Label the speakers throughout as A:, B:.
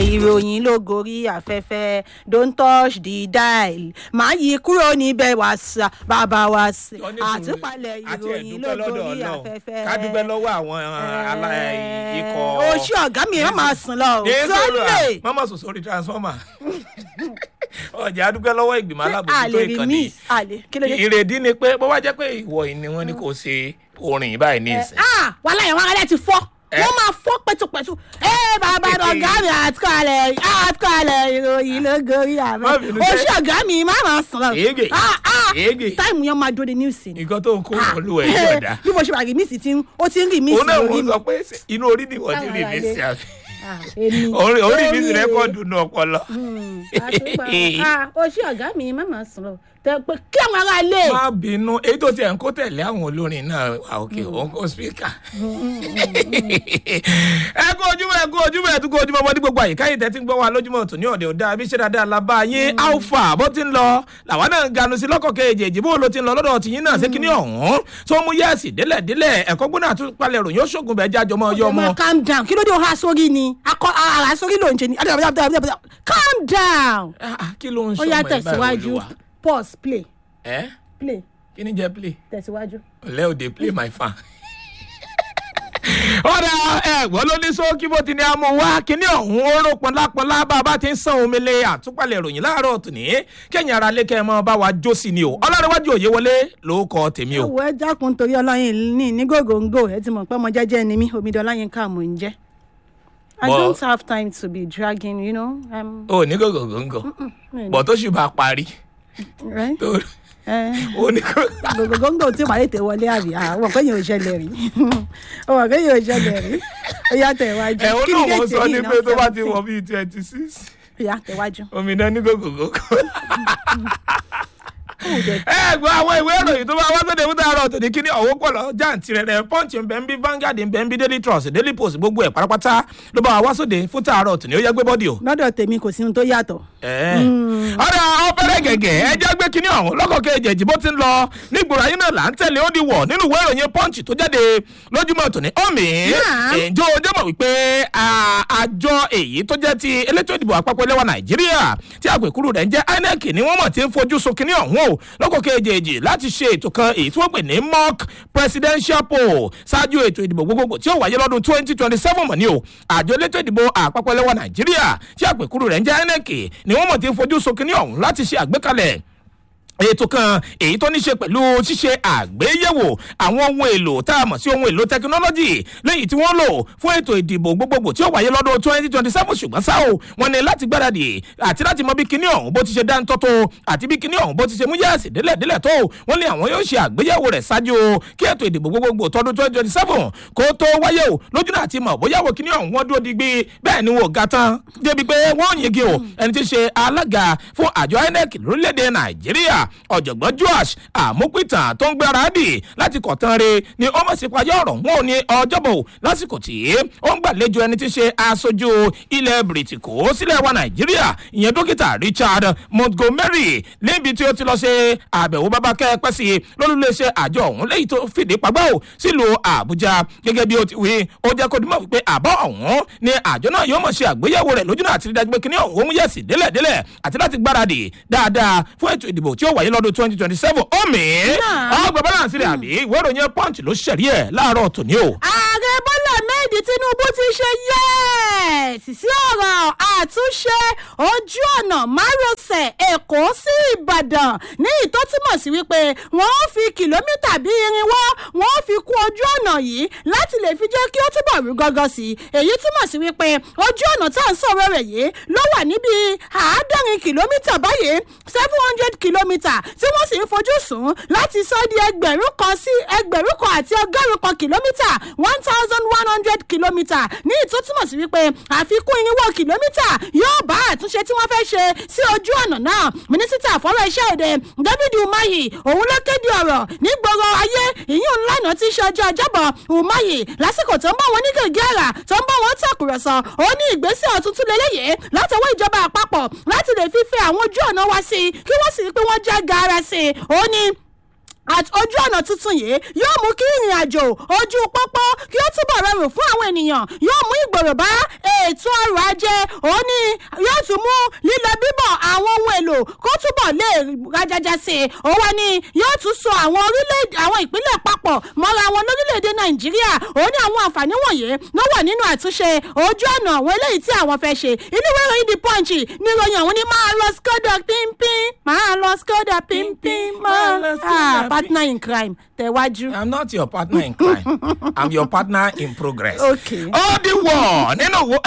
A: ìròyìn ló gorí afẹ́fẹ́ don't touch the dial máa yí kúrò níbẹ̀ wá sá bàbá wa sí àtúpalẹ̀ ìròyìn ló gorí afẹ́fẹ́.
B: ká dúpẹ́ lọ́wọ́ àwọn alá ikọ̀.
A: oṣù ọ̀gá mi yóò máa sùn lọ o sunday.
B: mọ́mọ́ sùn sórí transformer ọjà dúpẹ́ lọ́wọ́ ìgbìmọ̀
A: a lè
B: alábòójútó
A: rí
B: ìkànnì
A: miss a lè kí ló dé.
B: ìrèdí ni pé bó bá jẹ́ pé ìwọ yìí ni wọ́n ní kò ṣe orin báyìí ní ìsìn.
A: ah wàhálà yẹn wọn alẹ́ ti fọ́
B: Eh?
A: wọ́n máa fọ́ pẹ̀tùpẹ̀tù ẹ bàbá ọ̀gá mi àtúkọ̀lẹ̀ àtúkọ̀lẹ̀ ìròyìn ló gorí
B: Má
A: àmọ́
B: bínú
A: oṣù
B: sẹ́.
A: ọ̀gá mi má máa sùn lọ.
B: Èégè.
A: Ah, ah,
B: Èégè.
A: táìmù yẹn máa dúró de news ni.
B: nǹkan tó ń kó wọn lù ẹ̀ yọ̀dá.
A: bí mo ṣe wà rí miss tí ń- ó ti ń rí miss
B: òun náà
A: lórí
B: wọ́n
A: mi.
B: sọ pé inú orí ni wọ́n ti rí
A: Táwọn
B: mi
A: ará
B: sí àbí.
A: Ah, èmi.
B: orí orí mi sì
A: Lórí-
B: rẹ́kọ̀dù nù ọpọlọ.
A: Hmm, àtúpà- ah, oṣù ọ̀gá mi má máa sùn lọ tẹ pé kí àwọn ará ilé.
B: má bínú èyí tó tiẹ̀ ń kó tẹ̀lé àwọn olórin náà wà òkè òun kó spíkà. ẹ kú ojúmọ́ ẹ kú ojúmọ́ ẹ tún kú ojúmọ́ ọmọdé gbogbo àyíká yìí tẹ́tí ń gbọ́ wa lójúmọ́ tòní ọ̀dẹ̀ ọ̀dà àbí ṣe dáadáa la bá yín alpha bó ti ń lọ làwọn náà ń ganu sí lọ́kọ̀ kejì bó ló ti ń lọ lọ́dọ̀ tìyín náà ṣé kíní ọ̀hún tó mú yẹ́ẹ̀sì délẹ̀ délẹ̀ ẹ̀kọ́ gbóná àtúpalẹ̀ ròyìn ó ṣògùn bẹ́ẹ̀ jájọ mọ́ ọyọ́
A: ọmọ
B: mọ́.
A: calm down kí ló dé o ha sórí ni akọ ara sórí ló ń ṣe ni calm down.
B: Ah, ah, kí ló ń
A: ó
B: ṣọmọ
A: yá
B: ẹ̀ báyìí
A: tẹ̀síwájú
B: olúwa?
A: pause play
B: ẹ́
A: play
B: kí ni jẹ́ play?
A: tẹ̀síwájú.
B: ọ̀lẹ́ òde play my fan. ọ̀rẹ́ ẹ̀gbọ́n ló ní sókí bó ti ní amú wá kíní ọ̀hún oró pọnlápọnlá bá a bá ti ń san omi lé àtúpalẹ̀ ìròyìn láàárọ̀ tòní kẹ́yìn ara lé kẹ́ ẹ mọ́ bá wa jó sí ni o ọlọ́rẹ́wájú òye wọlé ló kọ́ tèmi o.
A: owó ẹ jákun torí ọlọ́yin ní ní gògóńgò ẹ ti mọ̀ pé ọmọ jẹ́jẹ́ ni mí omidan ọlọ́yin ká mò ń jẹ́. I
B: But-
A: don't have time to be dragging, you know. Um,
B: o ní gògògòngò
A: mm,
B: bọ̀ tó ṣì bá parí
A: right?
B: tó
A: Eh,
B: o ní gògògòngò.
A: gògóńgò tí wàá tètè wọlé àbí àwọn kan yóò ṣẹlẹ̀ rí àwọn kan yóò ṣẹlẹ̀ rí ó yá tẹ̀wájú.
B: ẹ̀ o
A: Kí ni
B: náà mo
A: déètì
B: sọ
A: èyí
B: ní
A: náà?
B: pé tó bá ti
A: 17.
B: wọ bíi twenty six
A: ó yá tẹ̀wájú.
B: omi náà ní gògògòngò.
A: Ó jẹ́
B: ẹ gbọ́ àwọn ìwé ìròyìn tó bá wá sóde fún tààrọ̀ tòní kíní ọ̀wọ́ pọ̀ lọ jáǹtì rẹ̀ rẹ̀ punch nbẹ̀nbí Vanguard nbẹ̀nbí Daily Trust Daily Post gbogbo ẹ̀ pátápátá ló bá wá sóde fún tààrọ̀ tòní ó yẹ gbé bọ́dì o.
A: lọ́dọ̀ tèmi kò sí ohun tó yàtọ̀.
B: ọ̀rọ̀ ọ̀fẹ́rẹ́ gẹ̀gẹ̀ ẹ jẹ́ gbé kíní ọ̀hún lọ́kọ̀ kejì ẹ̀jì bó ti ń lọ nígboro ayé náà là ń tẹ̀lé ó di wọ̀ nínú ìwé ìròyìn punch tó jáde lójúmọ́ tòní ọ̀mì
A: Yeah.
B: ìjọ ọjọ́ mọ̀ wípé à, àjọ èyí tó jẹ́ ti elétò ìdìbò àpapọ̀ ilẹ̀ wa Nàìjíríà tí àpèkúrú rẹ̀ ń jẹ́ INEC ni wọ́n mọ̀ tí ń fojú sun kíní ọ̀hún o lọ́kọ̀ kejì láti ṣe ètò kan èyí tí wọ́n pè ní mock presidential poll ṣáájú ètò ìdìbò gbogbogbò tí ó wáyé lọ́dún twenty twenty seven mọ̀ ní o àjọ elétò ìdìbò àpapọ̀ ilẹ̀ wa Nàìjíríà tí àpèkúrú rẹ̀ ń jẹ́ INEC ni wọ́n mọ̀ tí ń fojú sun kíní ọ̀hún láti ṣe àgbékalẹ̀ ètò kan èyí tó ní ṣe pẹ̀lú ṣíṣe àgbéyẹ̀wò àwọn ohun èlò tá a mọ̀ sí ohun èlò tẹkinọ́lọ́jì lẹ́yìn tí wọ́n lò fún ètò ìdìbò gbogbogbò tí ó wáyé lọ́dún twenty twenty seven ṣùgbọ́n ṣá o wọ́n ní láti gbáradì àti láti mọ bí kinní ọ̀hún bó ti ṣe dáńtọ́ tó àti bí kinní ọ̀hún bó ti ṣe mú yẹ́ẹ̀sì délẹ̀délẹ̀ tó wọ́n ní àwọn yóò ṣe àgbéyẹ̀wò rẹ̀ ṣáájú o kí ètò ìdìbò gbogbogbò tọdún twenty twenty seven kó tó wáyé o lójú náà ti mọ̀ bóyá wo kinní ọ̀hún wọ́n dúró digbí bẹ́ẹ̀ ni wọ́n ga tán débi pé wọ́n yege o ẹni tí ń ṣe alága fún àjọ INEC lórílẹ̀‐èdè Nàìjíríà ọ̀jọ̀gbọ́n Joash àmúpìtàn tó ń gbáradì láti kọ̀tàn re ni ó mọ̀ sí payá ọ̀rọ̀ wọn ò ní ọjọ́bọ̀ lásìkò tí ó ń gbàlejò ẹni tí ń ṣe aṣojú ilẹ̀ bìrìtìkó sílẹ̀ wa Nàìjíríà ìyẹn dókítà Richard Montgomery níbi tí ó ti lọ ṣe àbẹ̀wò bàbá kẹ́pẹ́ sí lólùléṣẹ́ àjọ ọ̀hún lẹ́yìn tó fìdí pagbá ò sílùú Àbújá gẹ́gẹ́ bí ó ti wí ó jẹ́ kó dìmọ̀ wípé àbọ̀ ọ̀hún ni àjọ náà yóò mọ̀ ṣe àgbéyẹ̀wò rẹ̀ lójú náà àti rí dájú pé kíní ọ̀hún ó mú yẹ̀sì délẹ̀délẹ̀ àti láti gbáradì dáadáa fún ètò ìdìbò tí ó wáyé lọ́dún twenty twenty seven omi ọgbà balance rẹ̀ àbí ìwé ìròyìn punch ló ṣẹ̀rí ẹ̀ láàárọ̀ tòní o.
A: ààrẹ bọ́lá méjì tinubu ti ṣe yẹ́ẹ̀sì sí ọ̀rọ̀ àtúnṣe ojú ọ̀nà márosẹ̀ èkó sí ìbàdàn ní ìtó túmọ̀ sí wípé wọ́n ó fi kìlómítà bíi irinwó wọ́n ó fi kún ojú ọ̀nà yìí láti lè fi jẹ́ kí ó túbọ̀ rú gọ́gọ́ sí i èyí túmọ̀ sí wípé ojú ọ̀nà tá à ń sọ̀rọ̀ rẹ̀ yìí ló wà níbi àádọ́rin kìlómítà báyìí seven hundred kìlómítà tí wọ́n sì ń fojú sùn láti sọ di ẹgbẹ̀rún kan sí ẹgbẹ̀rún kan àti ọgọ́rùn kan kìlómítà one thousand one hundred kìlómítà ní ìtó túmọ̀ sí wípé àfikún irinwó kìlómítà yóò bá àtúnṣe tí wọ́n fẹ́ ṣe sí ojú ọ̀nà náà mínísítà fọ́rọ̀ iṣẹ́ èdè david umahi òun ló kéde ọ̀rọ̀ nígboro ayé ìyún ńlànà tí í ṣe ọjọ́ ọjọ́bọ̀ umahi lásìkò tó ń bá wọn ní gègé àrà tó ń bá wọn tàkùrọ̀sọ ó ní ìgbésẹ̀ ọ̀tún tún lélẹ́yìí látọwọ́ ìjọba àpapọ̀ láti lè fífẹ́ àwọn ojú ọ̀nà wá sí i kí wọ́n sì rí pé wọ́n jẹ́ gaara sí i ó ní àti ojú ọ̀nà tuntun yìí yóò mú kí ìrìn àjò ojú pópó kí ó túbọ̀ rọrùn fún àwọn ènìyàn yóò mú ìgbòrò bá ètò ọrọ̀ ajé òun ni yóò tún mú lílọ bíbọ̀ àwọn ohun èlò kó túbọ̀ lè rajaja sí i òun wá ní yóò tún so àwọn orílẹ̀-èdè àwọn ìpínlẹ̀ papọ̀ mọ́ra wọn lórílẹ̀‐èdè nàìjíríà òun ní àwọn àǹfààní wọ̀nyí ló wà nínú àtúnṣe ojú ọ̀nà àwọn eléyìí tí àwọn fẹ́ ṣe inú ìwé ìròyìn the punch ní ìròyìn àwọn ní máa lọ skoda pínpín máa lọ skoda pínpín máa
B: Máa lọ Skoda
A: ah partner in crime tẹ̀wájú.
B: i'm not your partner in crime i'm your partner in progress.
A: Okay.
B: ó di wọ̀ nínú wo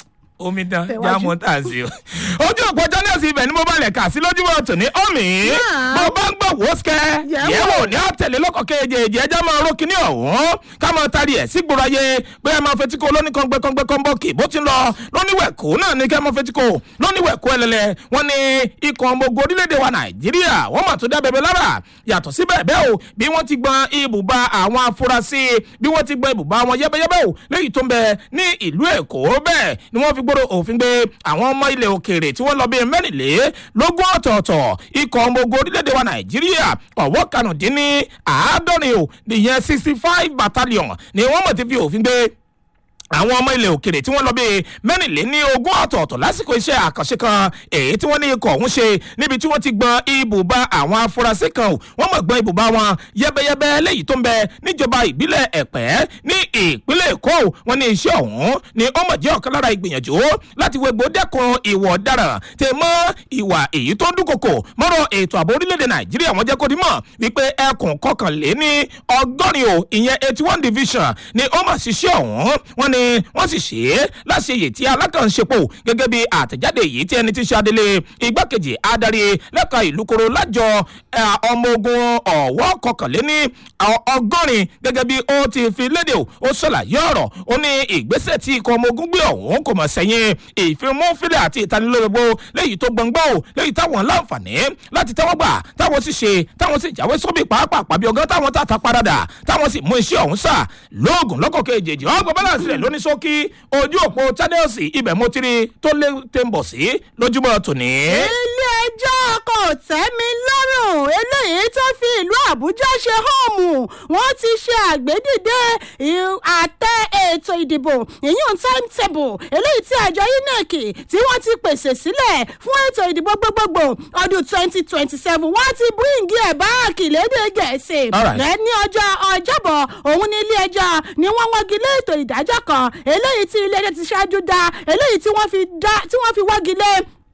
B: omidan
A: Tẹ̀wájú.
B: jámọ́ tà sí o. ojú òpó jọ́nẹ́sì ibẹ̀ ni mo bá lẹ̀ kà sí lójúmọ́ tòní omi.
A: Náà.
B: mo bá ń gbọ́ wò ó sikẹ́.
A: Yẹ̀wò.
B: yẹ̀wò ní àtẹ̀lé lọ́kọ̀ kejì ẹjẹ́ máa ró kíní ọ̀hún. ká máa tari ẹ̀ sí gbòòrò ayé pé ẹ máa fetí ko lóní kọ́ngbẹ́kọ́ngbẹ́ kọ́ńbọ́ọ̀kì bó ti ń lọ lóníwẹ̀kú náà ní kẹ́ máa fetí ko lóníwẹ̀kú ẹlẹ́lẹ́ wọ́n ní ikọ̀ ọmọ ogun orílẹ̀-èdè wa nàìjíríà wọ́n mà tún dá bẹ̀bẹ̀ lára yàtọ̀ síbẹ̀ bẹ́ẹ̀ o bí wọ́n ti gbọ́n ibùba àwọn afurasí bí wọ́n ti gbọ́n ibùba wọn yẹ́bẹ́yẹ́bẹ́ o léyìí tó ń bẹ ní ìlú èkó bẹ́ẹ̀ ni wọ́n fi gbọ́dọ̀ òfin gbé àwọn ọmọ ilẹ̀ òkèèrè tí wọ́n lọ bíi mẹ́rìnlélógún ọ̀tọ̀ọ̀tọ̀ ikọ̀ ọmọ ogun orílẹ̀-èdè wa nàìjíríà ọ̀wọ́ kanùdínní àádọ́rin o nìyẹn sixty five battalion ni wọ́n mọ̀ ti fi òfin gbé àwọn ọmọ ilẹ̀ òkèrè tí wọ́n lọ bíi mẹ́rìnléní ogún ọ̀tọ̀ọ̀tọ̀ lásìkò iṣẹ́ àkànṣe kan èyí tí wọ́n ní ikọ̀ ọ̀hún ṣe níbi tí wọ́n ti gbọ́n ibùba àwọn afurasí kan o wọ́n mọ̀ gbọ́n ibùba wọn yẹ́bẹ́yẹ́bẹ́ léyìí tó ń bẹ níjọba ìbílẹ̀ ẹ̀pẹ́ ní ìpínlẹ̀ èkó o wọ́n ní iṣẹ́ ọ̀hún ni ó mọ̀ jẹ́ ọ̀kan lára ìgbìyànjú láti wégbó dẹ́kun ìwọ̀ ọ̀daràn tẹ̀ mọ́ ìwà èyí tó ń dúnkokò mọ́rọ̀ ètò ààbò orílẹ̀-èdè nàìjíríà wọ́n jẹ́ kó dimọ̀ wípé ẹkùn kọkànléní ọgọ́rin o ìyẹn eighty one division ni ó mọ̀ ṣiṣẹ́ ọ̀hún wọ́n ní wọ́n sì ṣe é láṣeyè tí alákànṣepọ̀ gẹ́gẹ́ bí àtẹ̀jáde yìí tí ẹni tí ṣe adelé igbákejì adarí lẹ́ka ìlú koro lájọ eh, ọmọ ogun ọ̀wọ́ kọkànléní ọ- ọgọ́rin gẹ́gẹ́ bí ó ti fi léde o ó ṣàlàyé ọ̀rọ̀ ó ní ìgbésẹ̀ tí ikọ̀ ọmọ ogun gbé ọ̀hún kò mọ̀ sẹ́yìn ìfimúfilẹ̀ àti ìtanilólobó léyìí tó gbọ̀ngbọ̀ o léyìí táwọn láǹfààní láti tẹ́wọ́ gbà táwọn sì ṣe táwọn sì jáwé sóbì pàápàá pàbí ọgán táwọn tàtà paradà táwọn sì mú iṣẹ́ ọ̀hún sà lóògùn lọ́kọ̀ kejì ọgbọ̀n bálànsì rẹ̀ lóní ṣókí ojú òpó channels ibẹ̀ mo ti rí tó lé tẹ́ǹbọ̀ sí lójúmọ́ tòní.
A: ilé ẹjọ́ kò tẹ́ mi lọ́rùn eléyìí tó fi ìlú àbújá ṣe hóòmù wọ́n ti ṣe àgbédìde ì- àtẹ ètò ìdìbò ìyún timetable eléyìí tí àjọ inec tí wọ́n ti pèsè sílẹ̀ fún ètò ìdìbò gbogbogbò ọdún twenty twenty seven wọ́n ti bíríǹgì ẹ̀ báàkì lédè gẹ̀ẹ́sì
B: Alright.
A: rẹ̀ ní ọjọ́ ọjọ́bọ̀ òun ní ilé ẹjọ́ ni wọ́n wọ́gi lé ètò ìdájọ́ kan eléyìí tí ilé ẹjọ́ ti ṣáájú dá eléyìí tí wọ́n fi dá tí wọ́n fi wọ́gi lé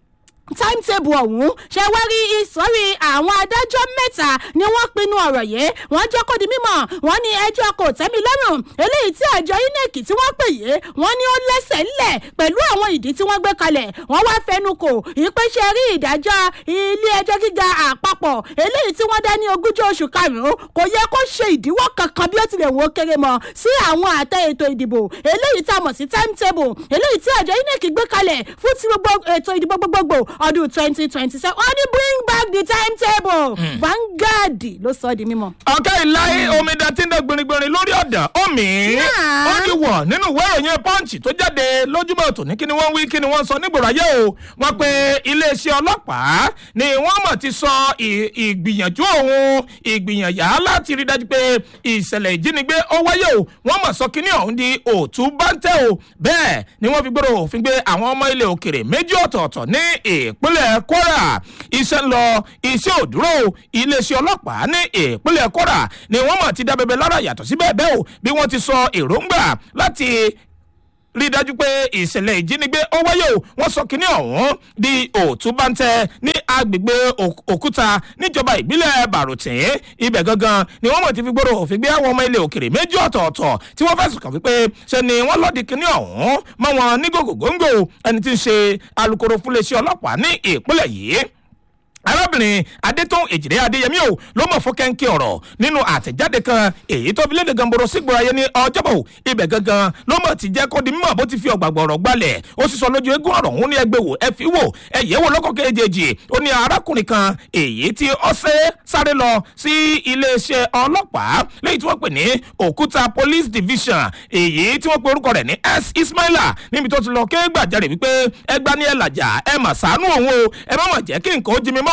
A: timetable ọ̀hún ṣe wá rí ìsọ̀rí àwọn adájọ́ mẹ́ta ni wọ́n pinnu ọ̀rọ̀ yìí wọ́n jẹ́ kó di mímọ̀ wọ́n ní ẹjọ́ kò tẹ́mi lọ́rùn eléyìí tí àjọ inec tí wọ́n pè yé wọ́n ní ó lẹ́sẹ̀ ńlẹ̀ pẹ̀lú àwọn ìdí tí wọ́n gbé kalẹ̀ wọ́n wá fẹnu kò ìpèsè rí ìdájọ́ ilé ẹjọ́ gíga àpapọ̀ eléyìí tí wọ́n dá ní ogúnjọ́ oṣù karùn-ún kò yẹ kó ṣe ìdíwọ́ kankan bí ó tilẹ̀ wọ́n kéré mọ́ sí àwọn àtẹ ètò ìdìbò eléyìí tá a mọ̀ sí timetable eléyìí tí àjọ inec gbé kalẹ̀ fún ti gbogbo ètò ìdìbò gbogbogbò ọdún twenty twenty seven wọ́n ní bring back the timetable vanguard ló sọ ọ́ di mímọ́.
B: ọ̀kẹ́ ìláyé omidan tí ń dẹ gbìnrín lórí ọ̀dàn omi
A: Náà.
B: ó ní wọ̀ nínú ìwé ìròyìn pọ́ǹchì tó jáde lójúmọ́ tòní kí ni wọ́n wí kí ni wọ́n sọ nígboro ayé o wọ́n pe iléeṣẹ́ ọlọ́pàá ni wọ́n mọ̀ ti sọ ì- ìgbìyànjú òun ìgbìyànjá láti rí dájú pé ìṣẹ̀lẹ̀ ìjínigbé ó wáyé o wọ́n mọ̀ sọ kíní ọ̀hún di òtún báńtẹ́ o bẹ́ẹ̀ ni wọ́n fi gbọ́dọ̀ òfin gbé àwọn ọmọ ilẹ̀ òkèrè méjì ọ̀tọ̀ọ̀tọ̀ ní ìpínlẹ̀ kwara iṣẹ́ ń lọ iṣẹ́ ò dúró o iléeṣẹ́ ọlọ́pàá ní ìpínlẹ̀ kwara ni wọ́n mọ̀ ti dá bẹbẹ lára yàtọ̀ sí bẹ́ẹ̀ bẹ́ẹ̀ o bí wọ́n ti sọ èròǹgbà láti rí i dájú pé ìṣẹ̀lẹ̀ ìjínigbé ó wáyé o wọ́n sọ kínní ọ̀hún di òtúbáńtẹ́ ní agbègbè Òk- òkúta níjọba ìbílẹ̀ bàrùtín ibẹ̀ gangan ni wọ́n mọ̀ ti fi gbòòrò òfin gbé àwọn ọmọ ilẹ̀ òkèrè méjì ọ̀tọ̀ọ̀tọ̀ tí wọ́n fẹ̀sùn kàn wípé ṣe ni wọ́n lọ́ọ̀dì kínní ọ̀hún mọ́ wọn ní gògògóńgò ẹni tí ń ṣe alūkkóró fúnléeṣẹ́ ọlọ́pàá ní ìpínlẹ̀ yìí arábìnrin adétún èjìrè adéyẹmí o ló mọ̀ fún kẹ́ńkẹ́ ọ̀rọ̀ nínú àtẹ̀jáde kan èyí tó fi léde gamboro sígboro ayé ní ọjọ́bọ̀ ibẹ̀ gangan ló mọ̀ ti jẹ́ kó di mímọ̀ bó ti fi ọ̀gbàgbọ̀ ọ̀rọ̀ gbalẹ̀ ó sì sọ lójú eégún ọ̀rọ̀ òun ní ẹgbẹ́ wò ẹ fi wò ẹ yẹ̀ wò lọ́kọ̀ kejì ó ní arákùnrin kan èyí tí ó ṣe sáré lọ sí iléeṣẹ́ ọlọ́pàá lẹ́yìn tí wọ́n pè ní òkúta police division èyí tí wọ́n pe orúkọ rẹ̀ ní s ismaila níbi tó ti lọ ké gbàjarè wípé ẹgbà ní ẹ làjà ẹ mà sànú òun o ẹ má mà jẹ́ kí nǹkan ó jí mi mọ́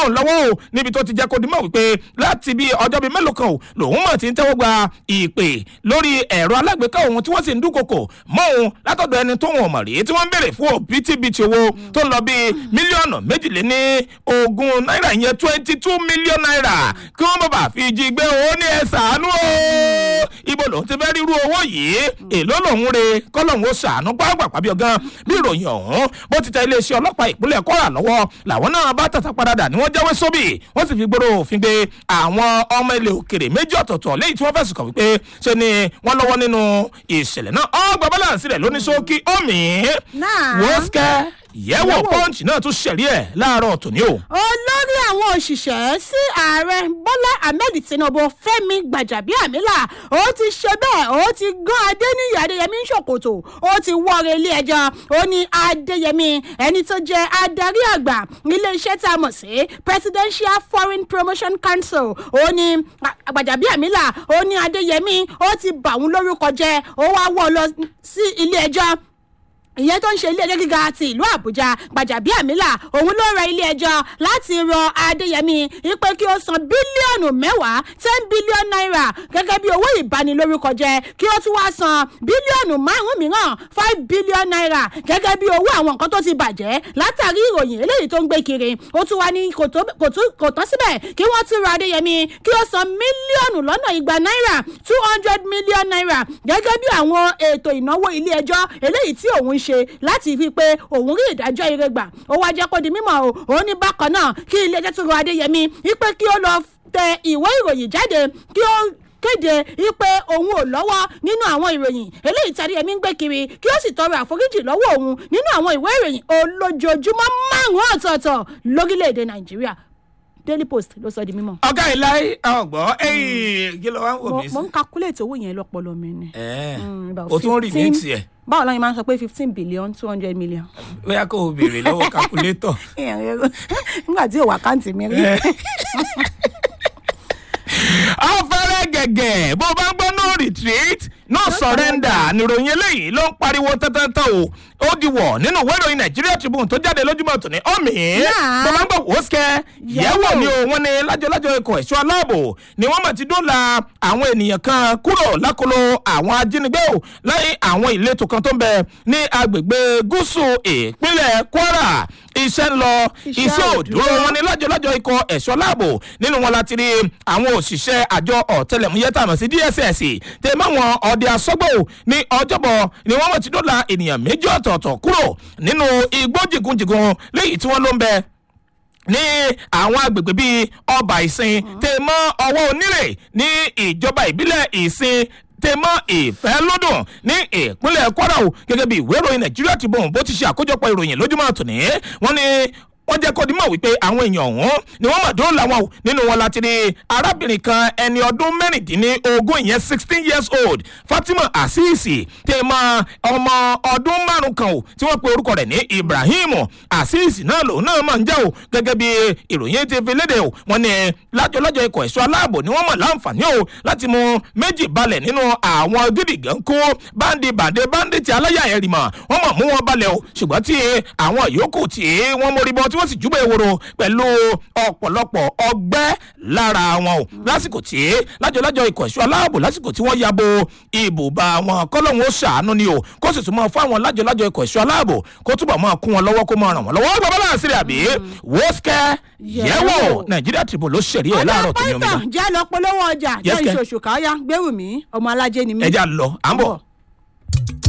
B: mọ́ lọ́wọ́ o níbi tó ti jẹ́ kó di mọ̀ wípé láti bí ọjọ́ bíi mélòó kan o lòun mọ̀ ti ń tẹ́wọ́ gba ìpè lórí ẹ̀rọ alágbèéká òun tí wọ́n sì ń dúnkokò mọ́ òun látọ̀dọ̀ ẹni tó wọn mọ̀ rí tí wọ́n ń béèrè fún òbítíbitì owó tó ń lọ bíi mílíọ̀nù méjìléní ogún náírà ìyẹn twenty two million naira kí wọ́n bàbà fi jí gbé owó ní ẹ̀ sàánú o ibo lòun ti fẹ́ ríru owó yìí èló lòun re kọ́lọ́hún ó sàánú pàápàá bí ọgán bí ìròyìn ọ̀hún bó ti tẹ iléeṣẹ́ ọlọ́pàá ìpínlẹ̀ kọ́ra lọ́wọ́ làwọn náà bá tàtà padà ni wọ́n jáwé sóbì wọ́n sì fi gbòòrò òfin gbé àwọn ọmọ ilẹ̀ òkèrè méjì ọ̀tọ̀ọ̀tọ̀ léyìí tí wọ́n fẹ̀sùn kàn wípé ṣe ni wọ́n lọ́wọ́ nínú ìṣẹ̀lẹ̀ náà ọgbà balance rẹ̀ lóní sókí omi wọ́skẹ́ yẹ̀wò pọ́ǹchì náà tún ṣẹ̀rí ẹ̀ láàárọ̀ tòní o.
A: olórí àwọn òṣìṣẹ́ sí ààrẹ bọ́lá ahmed tinubu fẹ́mi gbàjàbíàmílà ó ti ṣe bẹ́ẹ̀ ó ti gán adéníyì adéyẹmí ṣòkòtò ó ti wọ́ọ̀rẹ́ ilé ẹjọ́ ó ní adéyẹmí ẹni tó jẹ́ adarí àgbà iléeṣẹ́ tá a mọ̀ sí presidential foreign promotion council ó ní gbàjàbíàmílà ó ní adéyẹmí ó ti bà wọ́n lórúkọ jẹ́ ó wá wọ́ lọ sí ilé ẹjọ́ ìyẹn tó ń ṣe ilé ẹjọ́ gíga ti ìlú àbújá gbàjàbíàmílà òun ló rọ ilé ẹjọ́ láti rọ adéyẹmí wípé kí ó san bílíọ̀nù mẹ́wàá ten billion naira gẹ́gẹ́ bí owó ìbanilórúkọ jẹ kí ó tún wá san bílíọ̀nù márùn-ún mìíràn five billion naira gẹ́gẹ́ bí owó àwọn nǹkan tó ti bàjẹ́ látàrí ìròyìn eléyìí tó ń gbé kiri ó tún wá ní kò tán síbẹ̀ kí wọ́n tún rọ adéyẹmí kí ó san mílíọ̀nù lọ́nà igba náírà two hundred million naira gẹ́gẹ́ bí àwọn ètò ìnáwó ilé ẹjọ́ eléyìí tí òun ṣe láti fi pé òun rí ìdájọ́ ire gbà ó wá jẹ́ kó di mímọ́ o òun ní bákan náà kí ilé ẹjọ́ tó rọ adéyẹmí wípé kí ó lọ tẹ ìwé ìròyìn jáde kí ó kéde wípé òun ò lọ́wọ́ nínú àwọn ìròyìn eléyìí tí adéyẹmí ń gbé kiri kí ó sì tọrọ àforíjì lọ́wọ́ òun nínú àwọn ìwé ìròyìn olójoojúmọ́ márùn-ún ọ̀tọ̀ọ̀tọ̀ lórílẹ̀‐èdè nàìjíríà daily post ló sọ di mímọ́.
B: ọ̀gá ìláyé ọ̀gbọ́ ẹ̀yìn kí ló wá ń wò mí sí.
A: mo ń calculate owó yẹn lọ́pọ̀lọ́ mi ni.
B: o tún rí ní tiẹ̀.
A: báwo lọ́yìn máa ń sọ pé fifteen billion two hundred million.
B: bóyá kò o béèrè lọ́wọ́ calculator.
A: nígbà tí òwò àkáǹtì mi rí.
B: afẹ́rẹ́ gẹ̀gẹ̀ bó bá ń gbọ́ no retreat no surrender nìròyìn eléyìí ló ń pariwo tẹ́tẹ́tẹ́ o ó di wọ̀ nínú ìwé ìròyìn nàìjíríà tribune tó jáde lójúmọ̀ tòní ọ̀mì bó bá ń gbọ́ wòóṣkẹ́ yẹ̀wò ni o wọ́n ní lájọlájọ ikọ̀ ẹ̀ṣọ́ aláàbò ni wọ́n mọ̀ ti dóòlà àwọn ènìyàn kan kúrò lákòlò àwọn ajínigbé o lẹ́yìn àwọn ìletò kan tó ń bẹ ní agbègbè gúúsù ìpínlẹ̀ kwara iṣẹ́ ń lọ iṣẹ́ òdúró wọn ní lájọlájọ ikọ̀ ẹ̀ṣọ́ aláàbò nínú wọn láti rí àwọn òṣìṣẹ́ àjọ ọ̀tẹlẹ̀múyẹ́ tàmọ̀ sí dss tẹ̀ mọ́ wọn ọdẹ asọ́gbò ní ọjọ́bọ̀ ni wọ́n mọ̀ ti dóòlà ènìyàn méjì ọ̀tọ̀ọ̀tọ̀ kúrò nínú igbó jìgúnjìgún léyìí tí wọ́n ló ń bẹ ní àwọn agbègbè bíi ọba ìsìn tẹ̀ mọ́ ọwọ́ onírè ní ìjọba ìbílẹ̀ ìsìn tẹmọ ìfẹ́ lọ́dún ní ìpínlẹ̀ kwara o gẹ́gẹ́ bí ìwé ìròyìn nàìjíríà ti bọ̀ bó ti ṣe àkójọpọ̀ ìròyìn lójúmọ́ tòní wọ́n ní wọ́n jẹ́ kó dimọ̀ wípé àwọn èèyàn ọ̀hún ni wọ́n mọ̀ dóòlà wọn o nínú wọn láti rí arábìnrin kan ẹni ọdún mẹ́rìndínlógún ìyẹn sixteen years old fatima asisi tèmọ ọmọ ọdún márùn kan o tí wọ́n pe orúkọ rẹ̀ ní ibrahim asisi náà lòun náà máa ń jẹ́ o gẹ́gẹ́ bí ìròyìn ti fi léde o wọ́n ní lájọlájọ ikọ̀ ẹ̀ṣọ́ aláàbò ni wọ́n mọ̀ láǹfààní o láti mú méjì balẹ̀ nínú àwọn gídìgàn kó báńdì bàdé báńdì tí aláyà ẹ̀rì mọ̀ wọ́n mọ̀ mú wọn balẹ̀ o ṣùgbọ́n tí àwọn yòókù tí wọ́n mórí bọ́ tí wọ́n sì júbọ̀ ewúro pẹ̀lú ọ̀pọ̀lọpọ̀ ọgbẹ́ lára wọn o lásìkò tí lájọlájọ ikọ̀ ẹ̀ṣọ́ aláàbò lásìkò tí wọ́n yabo ibùba wọn kọ́lọ́hún ó ṣàánú ni o kó sì tún mọ́ fún àwọn lájọlájọ ikọ̀ ẹ̀ṣọ́ aláàbò kó túbọ̀ mọ́ kún wọn lọ́wọ́ kó mọ́ ràn wọ́n lọ́wọ́ gbọ́ bọ́lá àṣírí àbí wọ́ọ̀sìkẹ́ yẹ̀wò nàìjíríà tìbò ló ṣẹ̀rí ẹ̀ láàárọ̀ tó ní omi
A: ọjọ́ pẹ́ntàn jẹ́ lọ polówó ọjà jẹ́ ìṣòṣù káyà gbérù mi ọmọ alájẹ ni mí.
B: ẹja lọ à ń bọ̀.